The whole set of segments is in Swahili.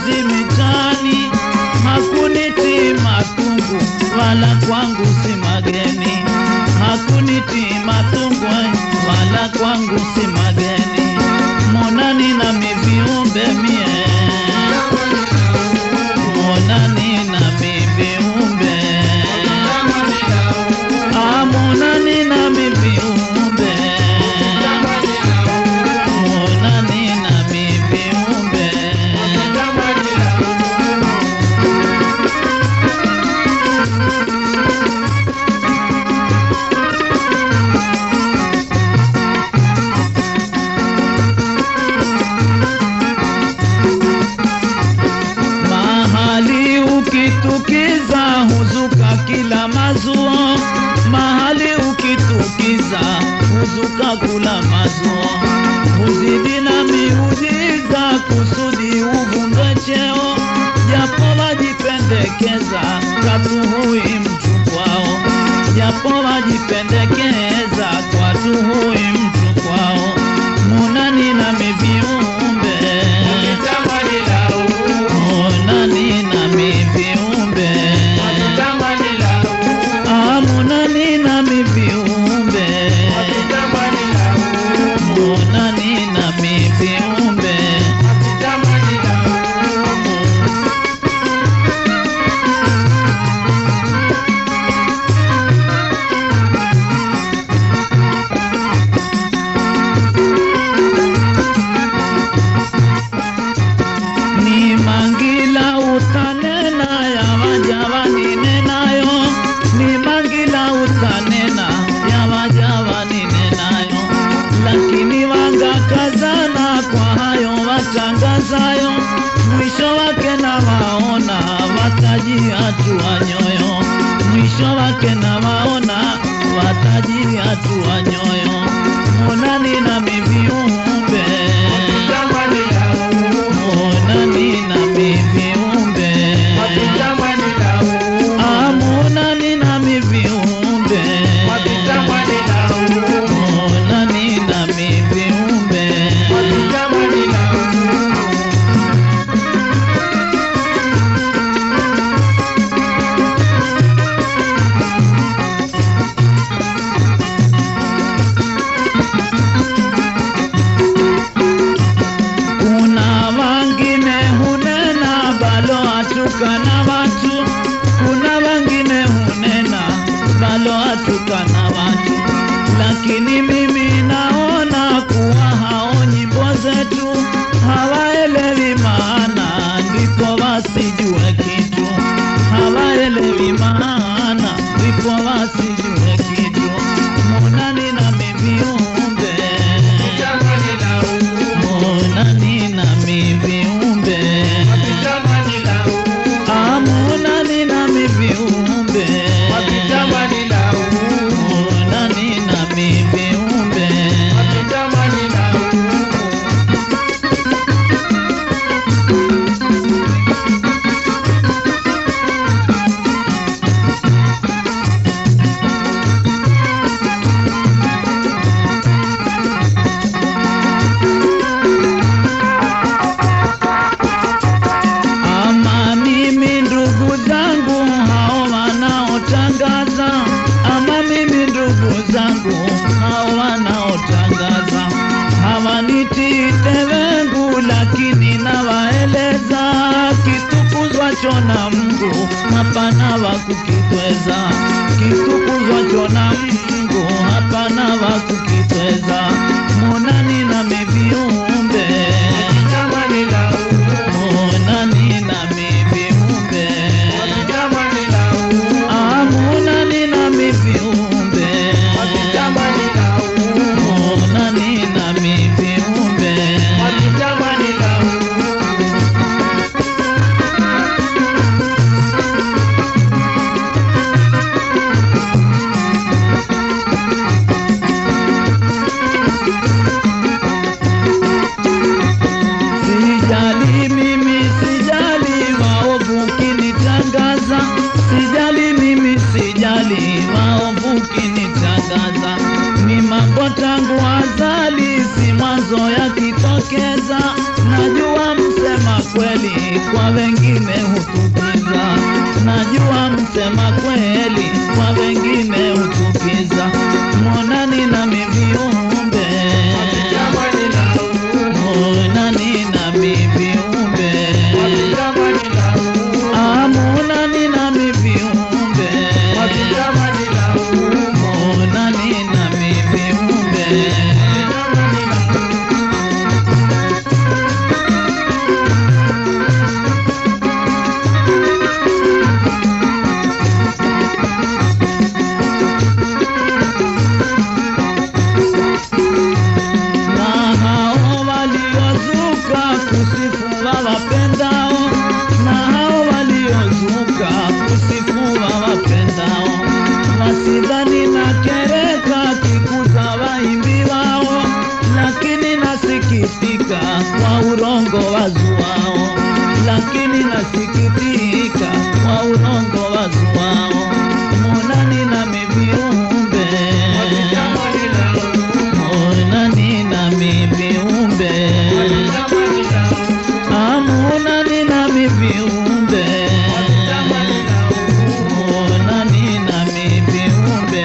kazi mitani, hakuniti matungu wala kwangu si mageni, hakuniti matungu wala kwangu si mageni, monani na miviumbe mie, monani na miviumbe, ah, monani na miviumbe, monani na miviumbe. Mahali ukitukiza huzuka kila mazuo, mahali ukitukiza huzuka kula mazuo, huzidi na miujiza kusudi uvunde cheo, japo wajipendekeza katuhui mchukwao, japo wajipendekeza kwatuhui mchukwao, munani na miviumbe Monani na miviumbe Ah, monani na miviumbe Monani na miviumbe ni mangila utanena ya wajawa ninenayo ni mangila utanena ya wajawa ninenayo lakini wangakazana kwa hayo watangazayo mwisho wake na waona watajiatua nyoyo mwisho wake na waona watajiatua nyoyo monani na miviumbe monani na miviumbe Ah, monani na miviumbe monani na miviumbe kuna wangine hunena balo atukana watu kuna wangine hunena balo atukana watu lakini mimi naona kuwa hao nyimbo zetu hawaelewi maana ndipo wasijue kitu hawaelewi maana ndipo wasijue kitu monani na miviumbe monani na miviumbe Ah, monani na miviumbe monani na miviumbe ama mimi ndugu zangu hao wanaotangaza, ama mimi ndugu zangu hao wanaotangaza hawanitii tewengu, lakini nawaeleza kitukuzwacho na Mungu hapana wa kukitweza, kitukuzwacho na Mungu hapana wa kukitweza. Monani na miviumbe monani na miviumbe Ah, monani na miviumbe monani na miviumbe kweli kwa wengine hutukiza, najua msema kweli kwa wengine hutukiza. Mwonani nami viumbe, mwonani nami viumbe, Ah, mwonani nami viumbe, mwonani nami viumbe. na hao waliozuka kusifu wawapendao, na hao waliozuka kusifu wawapendao, wasidhani na kereka kikuza waimbi wao, lakini nasikitika kwa urongo wazuao, lakini nasikitika kwa urongo wazuao, monani nami viumbe Monani nami viumbe, amonani nami viumbe, monani nami viumbe.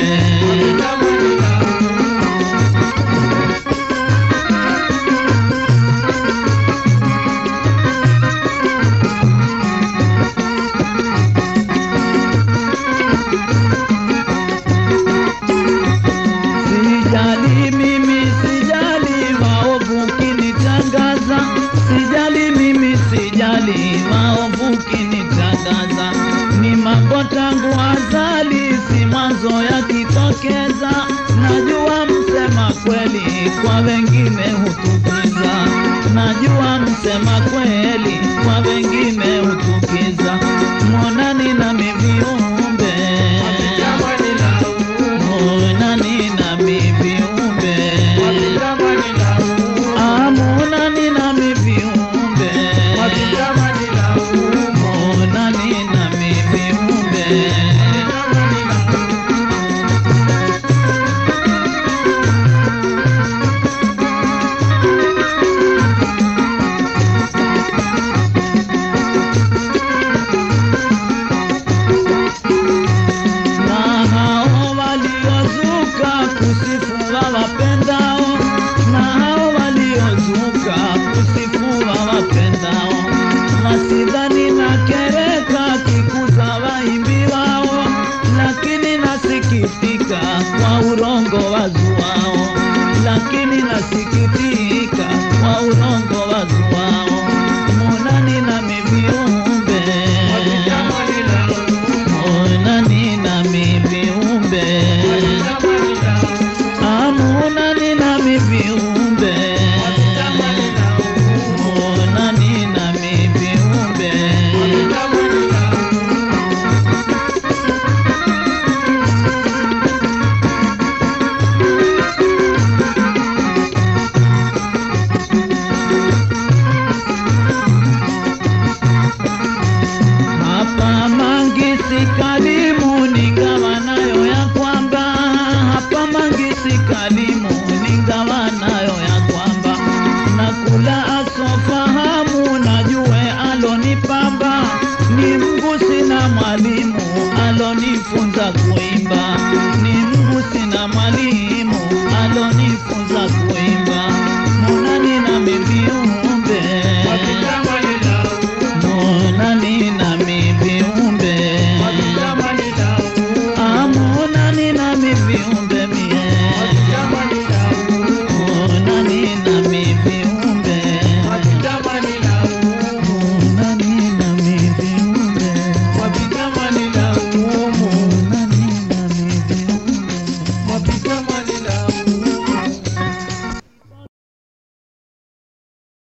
Sijali mimi, sijali maovu kinitangaza, sijali mimi, sijali maovu kinitangaza. Ni mambo tangu azali, si mwanzo yakitokeza. Najua msema kweli kwa wengine hutu